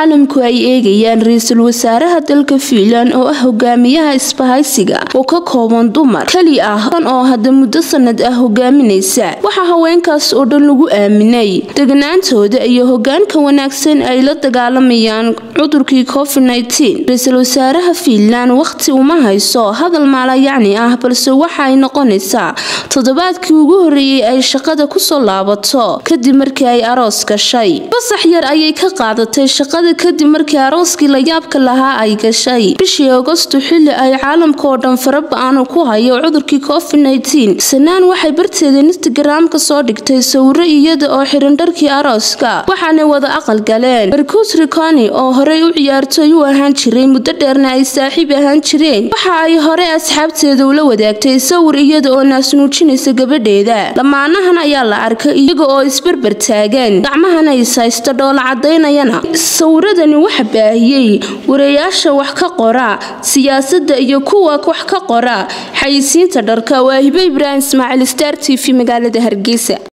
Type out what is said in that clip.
caalamku ay eegayaan ra-iisul wasaaraha dalka fiinland oo ah hogaamiyaha isbahaysiga oo ka kooban dumar keli ah oo hadda muddo sanad ah hogaaminaysa waxaa haweenkaas oo dhan lagu aaminay degnaantooda iyo hogaanka wanaagsan ay la dagaalamayaan cudurkii covid ra-iisul wasaaraha fiinland wakhti uma hayso hadal maalayacni ah balse waxa ay noqonaysaa toddobaadkii ugu horreeyey ay shaqada kusoo laabato kadib markii ay aroos gashay fasax yar ayay ka qaadatay shaqada kadib markii arooskii layaabka lahaa ay gashay bishii agosto xilli ay caalamka oo dhan faraba-aan ku hayo cudurkii covid sanaan waxay barteeda instagram ka soo dhigtay sawiro iyada oo xiran dharkii arooska waxaanay wada aqal galeen marcus riconi oo horey u ciyaartooy u ahaan jiray muddo dheerna ay saaxiib ahaan jireen waxa ay hore asxaabteeda ula wadaagtay sawir iyada oo naasnuujinaysa gabadheeda lamaanahan ayaa la arkay iyaga oo isbarbar taagan gacmahana is haysta dhoola cadaynayana sawiradani waxa baahiyey warayaasha wax ka qora siyaasadda iyo kuwa wax ka qora xayisiinta dharka waa hibe ibraahim ismaaciil star t v magaalada hargeysa